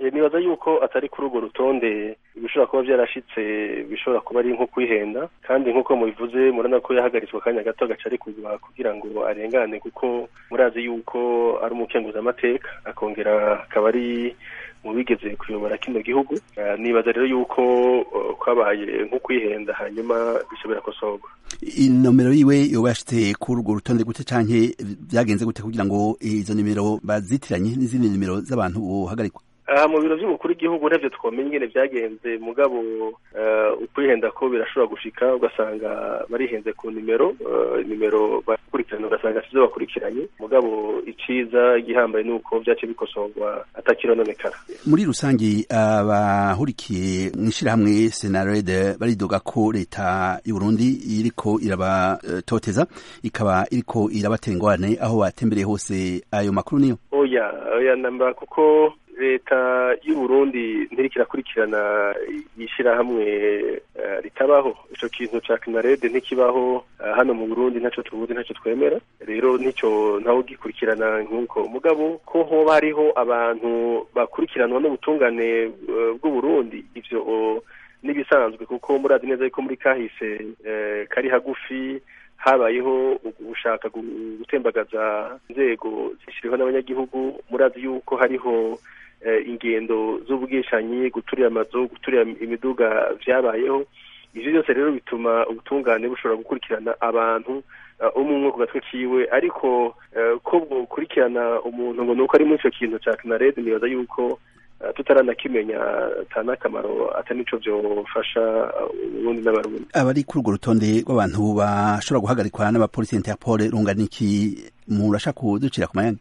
nibaza yuko atari kuri urwo rutonde ibishobora kuba byarashitse bishobora kuba ari nko kwihenda kandi nk'uko mubivuze murabona ko yahagaritswe akanya gato agaca arekurwa kugira ngo arengane kuko murazi yuko ari umukenguzamateka akongera akaba ari mu bigeze kuyobora kino gihugu nibaza rero yuko kwabaye nko kwihenda hanyuma bishobora kosorwa inomero yiwe yoba yashitse kuri urwo rutonde gute canke vyagenze gute kugira ngo izo nimero bazitiranye n'izindi nimero z'abantu bohagarikwa aha mu biro by'umukuru w'igihugu ntavyo twomenya ingene vyagenze mugabo ukwihenda ko birashobora gushika ugasanga barihenze ku nimero nimero bakurikirana ugasanga sizo bakurikiranye mugabo iciza igihambaye ni uko vyace bikosorwa atakirononekara muri rusangi abahurikiye mw'ishirahamwe senarede baridoga ko leta y'uburundi iriko irabatoteza ikaba iriko irabatera ingorane aho batembereye hose ayo makuru niyo oya oya namba kuko leta y'uburundi ntiriko irakurikirana ishyirahamwe ritabaho ico kintu ca kinarede ntikibaho hano mu burundi ntaco tubuzi ntaco twemera rero nico ntawe ugikurikirana nk'uko mugabo ko hoba hariho abantu bakurikiranwa n'ubutungane bw'uburundi ivyo n'ibisanzwe kuko murazi neza yuko muri kahise kari hagufi habayeho gushaka gutembagaza inzego zishyiriweho n'abanyagihugu murazi yuko hariho ingendo z'ubwishanyi guturira amazu guturira imiduga vyabayeho ivyo byose rero bituma ubutungane bushobora gukurikirana abantu umwe umwe ku gatwe kiwe ariko ko bukurikirana umuntu ngo nuko ari muri ico kintu ca kinarede nibaza yuko tutaranakimenya ata n'akamaro ata nico vyofasha uburundi n'abarundi abari kuri urwo rutonde rw'abantu bashobora guhagarikwa n'abapolisi interpol rungana iki murashaka kuducira ku mayanga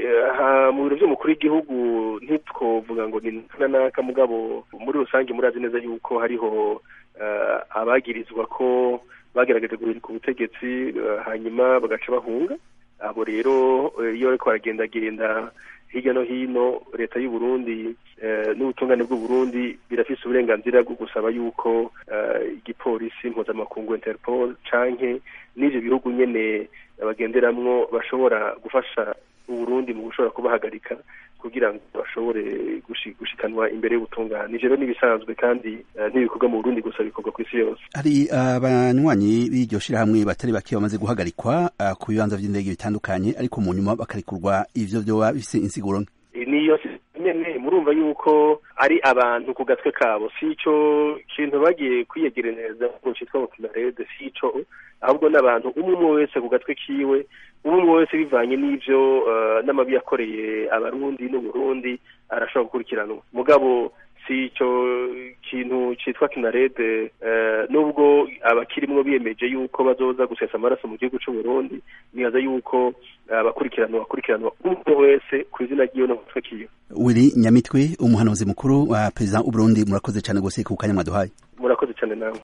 mu biro vy'umukuru w'igihugu ntitwovuga ngo ni naka mugabo muri rusange murazi neza yuko hariho abagirizwa ko bagerageje guhirika ubutegetsi hanyuma bagaca bahunga abo rero iyo bariko baragendagenda hirya no hino leta y'u Burundi n'ubutungane bw'u Burundi birafise uburenganzira bwo gusaba yuko igipolisi mpuzamakungu Interpol canke n'ivyo bihugu nyene bagenderamwo bashobora gufasha uburundi mu gushobora kubahagarika kugira ngo bashobore gushikanwa imbere y'ubutungane ivyo rero n'ibisanzwe kandi ntibikorwa mu burundi gusa bikorwa ku isi yose hari abanywanyi b'iryo shirahamwe batari bake bamaze guhagarikwa ku bibanza vy'indege bitandukanye ariko mu nyuma bakarikurwa ivyo vyoba bifise insiguro niyo nyene murumva yuko ari abantu ku gatwe kabo si ico kintu bagiye kwiyegeraneza ngo citwa kinarede si ico ahubwo n'abantu umwe umwe wese ku gatwe kiwe umwe umwe wese bivanye n'ivyo n'amabi yakoreye abarundi n'uburundi arashobora gukurikiranwa mugabo si ico kintu citwa kinarede nubwo abakirimwo biyemeje yuko bazoza gusesa amaraso mu gihugu c'uburundi nibaza yuko abakurikiranwa bakurikiranwa umwe wese ku izina ryiwe no mutwe kiwe wiri nyamitwe umuhanuzi mukuru wa perezida w'uburundi murakoze cane gose ku kanya mwaduhaye murakoze cane nawe